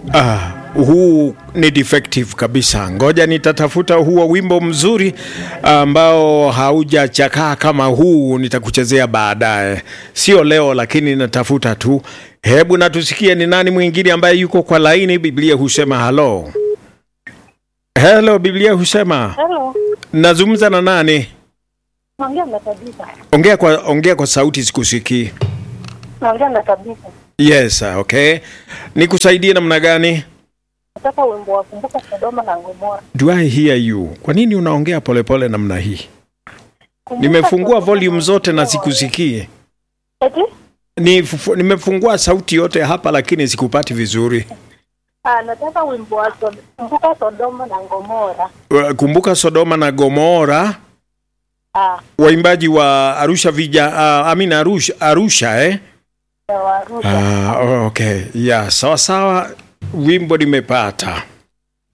Ah, huu ni defective kabisa. Ngoja nitatafuta huo wimbo mzuri ambao haujachakaa kama huu, nitakuchezea baadaye, sio leo, lakini natafuta tu. Hebu natusikie ni nani mwingine ambaye yuko kwa laini. Biblia husema halo, helo. Biblia husema Hello. nazungumza na nani? Naongea na kabisa. Ongea kwa, ongea kwa sauti, sikusikii. Naongea na kabisa. Yes, okay. Nikusaidie namna gani? Nataka wimbo wa kumbuka Sodoma na Gomora. Do I hear you? Kwa nini unaongea polepole namna hii? Kumbuka Nimefungua Sodoma volume zote na Gomora. sikusikii. Eti? Ni nimefungua sauti yote hapa lakini sikupati vizuri. Ah, nataka wimbo wa Sod- kumbuka Sodoma na Gomora. Uh, Kumbuka Sodoma na Gomora, Ah, waimbaji wa Arusha vija uh, Amina Arusha, Arusha eh? ya Warusha. Ah, okay. Yeah, sawa sawa. Wimbo nimepata.